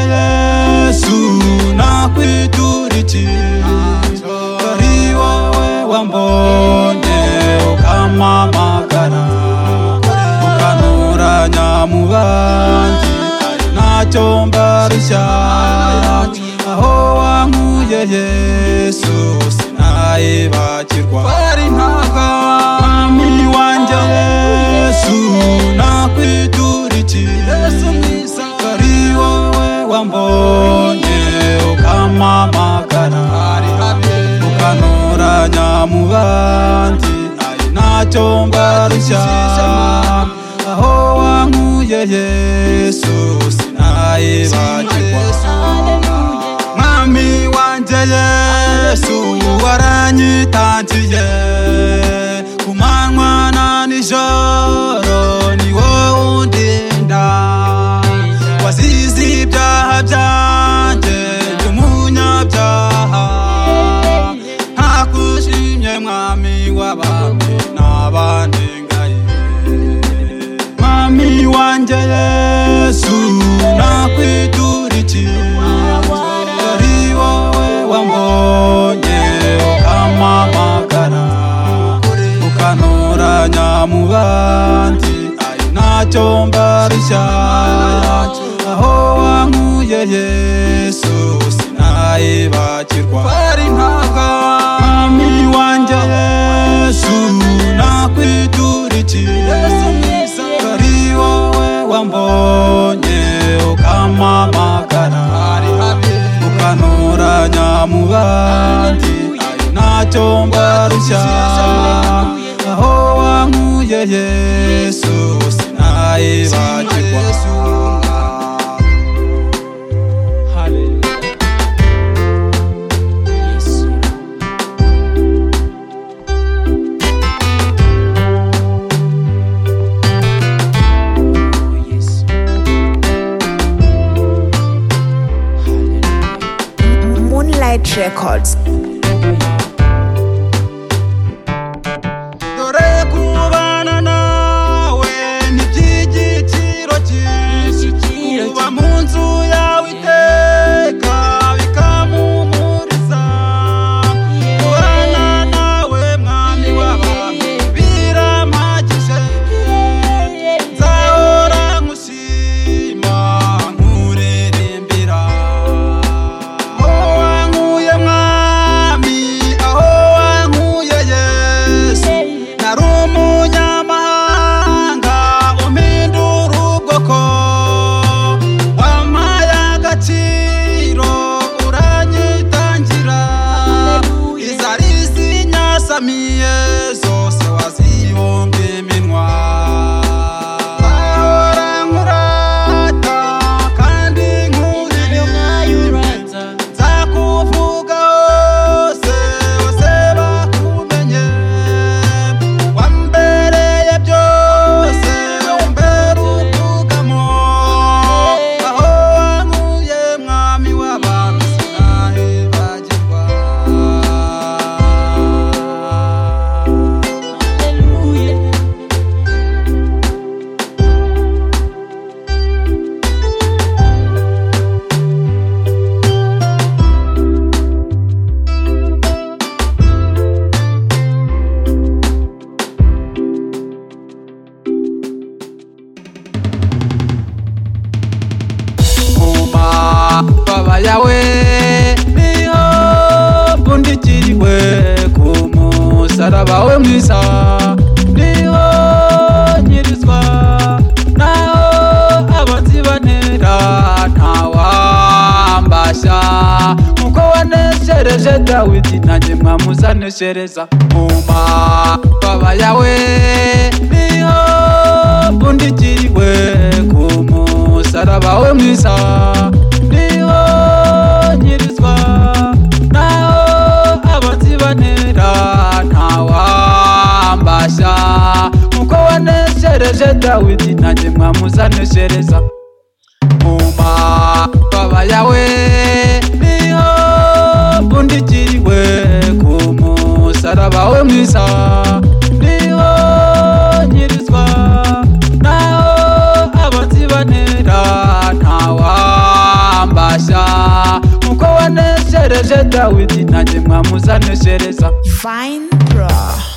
Yesu nakwiturikia, kari wawe wambonye kama magara, ukanura nyamubanzi ari nacyo mbarushya, aho wankuye Yesu sinayibagirwa, ari mwami wanjye Yesu nakwiturikia, kari wowe wambonye ukamamagara ukanura nyamubandi ari nacyo mbarushya aho wankuye yesu sinayibagirwa mwami wanjye yesu waranyitangiye ku manywa na nijoro ni wowe undinda wasize ibyaha byanjye ndi umunyabyaha ntakushimye mwami w'abami n'abanengaye mwami wanjye yesu nakwiturikiye ari wowe wambonye ukamamagara ukanura nyamubandi ari nacyo mbarushya aho wankuye yesu sinayibagirwa mwami wanjye yesu nakwiturikiye ari wowe wambonye ukamamagara ukanura nyamubandi ari nacyo mbarushya aho wankuye yesu sinayibagirwa Moonlight Records. dore kubana nawe ni iby'igiciro cyinshi kuba mu nzu yawe iteka bikamumuriza kubana nawe mwami w'abantu biramagije nzahora nkushima nkuririmbira aho wankuye mwami aho wankuye yesu nari umunyamahanga umpindura ubwoko wampaye agaciro uranyitangira izari zinyasamiye zose wazibumba iminwa ahora nkurata kandi nkuririmbira nzakuvuga hose bose bakumenye wambereye byose wambera ubwugamo aho wankuye mwami w'abantu sinahibagirwa kuma baba yawe niho mbundikiriwe ku musaraba we mwiza niho nyirizwa naho abanzi bantera ntawambashya nkuko waneshereje dawidi nanjye mwamuzaneshereza kuma baba yawe niho mbundikiriwe ku musaraba we mwiza niho nyirizwa naho abanzi bantera ntawambashya nkuko waneshereje dawidi nanjye mwamuzaneshereza mu mababa yawe niho mbundikiriwe ku musaraba we mwiza niho nyirizwa naho abanzi bantera ntawambashya musereje dawidi nanjye mwamuzaneshereza Divine Pro.